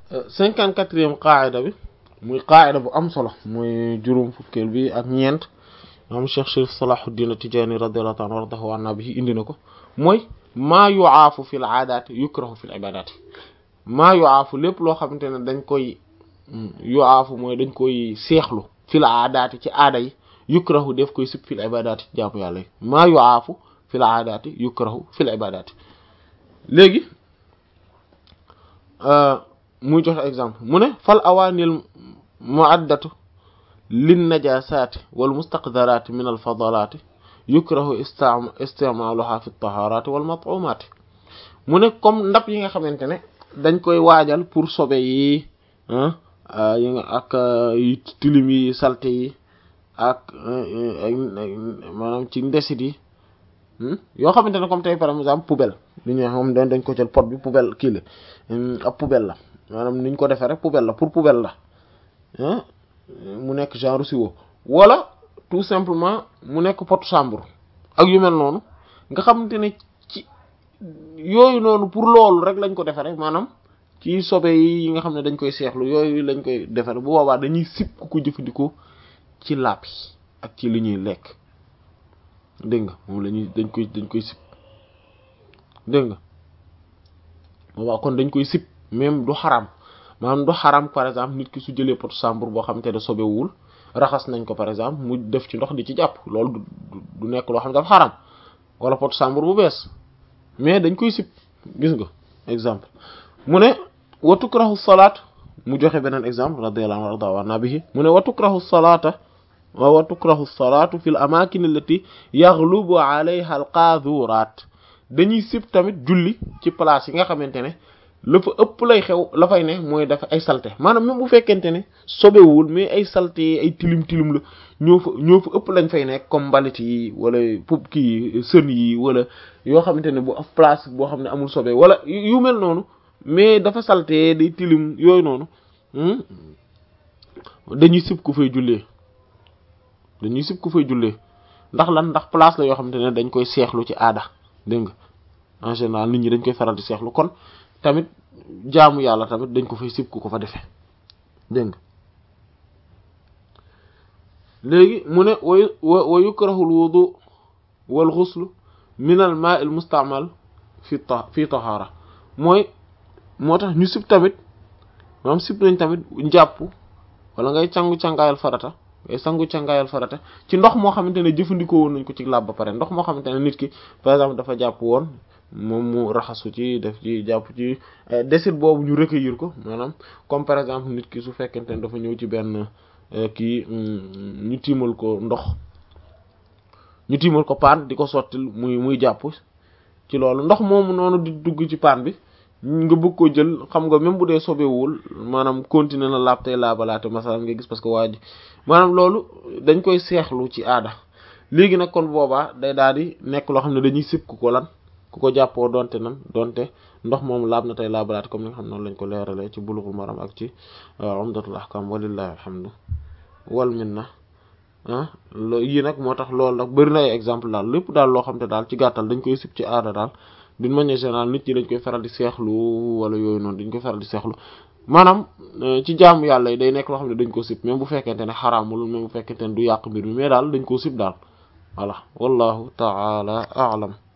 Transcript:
cinquante quatrième qaayida bi muy qaayida bu am solo muy juróom fukkeel bi ak ñeent moom Cheikh Chérif Salahuddin Tijaani radiyallahu ta'ala anhu wardahu anna bi indi na ko mooy maa yu'aafu fil aadaati yukrahu fil ibaadaati maa yu'aafu lépp loo xamante ne dañ koy yu'aafu mooy dañ koy seexlu fil aadaati ci aada yi yukrahu def koy sib fil ibaadaati jaamu yàlla yi maa yu'aafu fil aadaati yukrahu fil ibaadaati léegi muy joxe exemple mu ne fal awaanil mu'addatu lin najasaati wal mustaqdaraati min al fadalaati yukrahu istimaaluha fi tahaaraati wal mat'umaati mu ne comme ndab yi nga xamante ne dañ koy waajal pour sobe yi yi nga ak tilim yi salte yi ak maanaam ci ndesit yi yoo xamante ne comme tey par exemple poubelle li ñu xam dañ dañ ko jël pot bi poubelle kii la ab poubelle la maanaam niñ ko defee rek poubelle la pour poubelle la mu nekk genre siwo wala tout simplement mu nekk potu chambre ak yu mel noonu nga xamante ne ci yooyu noonu pour loolu rek lañ ko defee rek maanaam ci sobe yi nga xam ne dañ koy seexlu yooyu lañ koy defee bu boobaa dañuy sib ku ko jëfandikoo ci làpp yi ak ci li ñuy lekk dégg nga moom la ñuy dañ koy dañ koy sib dégg nga boobaa kon dañ koy sib même du xaram maanaam du xaram par exemple nit ki su jëlee pot chambre boo xamante ne sobewul raxas nañ ko par exemple mu def ci ndox di ci jàpp loolu du nekk loo xam ne dafa xaram wala pot chambre bu bees mais dañ koy sib gis nga exemple mu ne wa tukrahu salaat mu joxe beneen exemple radiyallahu anhu warda wa bihi mu ne wa tukrahu salaata wa tukrahu salaatu fi l amakin allati yaghlubu alayha al qaaduraat dañuy sib tamit julli ci place yi nga xamante ne la fa ëpp lay xew la fay ne mooy dafa ay salte maanaam même bu fekkente ne sobewul mais ay salte ay tilim tilim la ñoo fa ñoo fa ëpp lañ fay nekk comme mbalit yi wala pub kii sën yi wala yoo xamante ne bu af place boo xam ne amul sobe wala yu mel noonu mais dafa salte day tilim yooyu noonu dañuy sib ku fay jullee dañuy sib ku fay jullee ndax lan ndax place la yoo xamante ne dañ koy seexlu ci aada dégg nga en général nit ñi dañ koy faral di seexlu kon tamit jaamu yàlla tamit dañ ko fay sib ku ko fa defee dégg nga léegi mu ne wa wa yukrahu al wudu wal ghusl min al ma' al musta'mal fi ta fi tahara mooy moo tax ñu sib tamit maanaam sib nañ tamit njàpp wala ngay sangu cangaayal farata ngay sangu cangaayal farata ci ndox moo xamante ne jëfandikoo woon nañ ko ci laab ba pare ndox moo xamante ne nit ki par exemple dafa jàpp woon moom mu raxasu ci def ci jàpp ci desit boobu ñu recueillir ko maanaam comme par exemple nit ki su fekkente ne dafa ñëw ci benn kii ñu tiimal ko ndox ñu tiimal ko paan di ko sottil muy muy jàpp ci loolu ndox moomu noonu di dugg ci paan bi nga bëgg ko jël xam nga même bu dee sobewul maanaam continuer na laab tey laabalaate masalan nga gis parce que waa ji maanaam loolu dañ koy seexlu ci aada léegi nag kon boobaa day daal di nekk loo xam ne dañuy sib ku ko lan ku ko jàppoo donte nan donte ndox moom laab na tey laabalaate comme ni nga xam noonu lañ ko leeralee ci bulughul maram ak ci umdatul ahkam walillahi alhamdu wal minna ah yii nag moo tax loolu nag bëri na ay exemple daal lépp daal loo xam te daal ci gàttal dañ koy sib ci aada daal d'une manière générale nit ñi dañ koy faral di seexlu wala yooyu noonu dañ koy faral di seexlu maanaam ci jaamu yàlla yi day nekk loo xam ne dañ ko sib même bu fekkente ne xaraamul même bu fekkente ne du yàq mbir mi mais daal dañ koo sib daal voilà wallahu ta'ala a'lam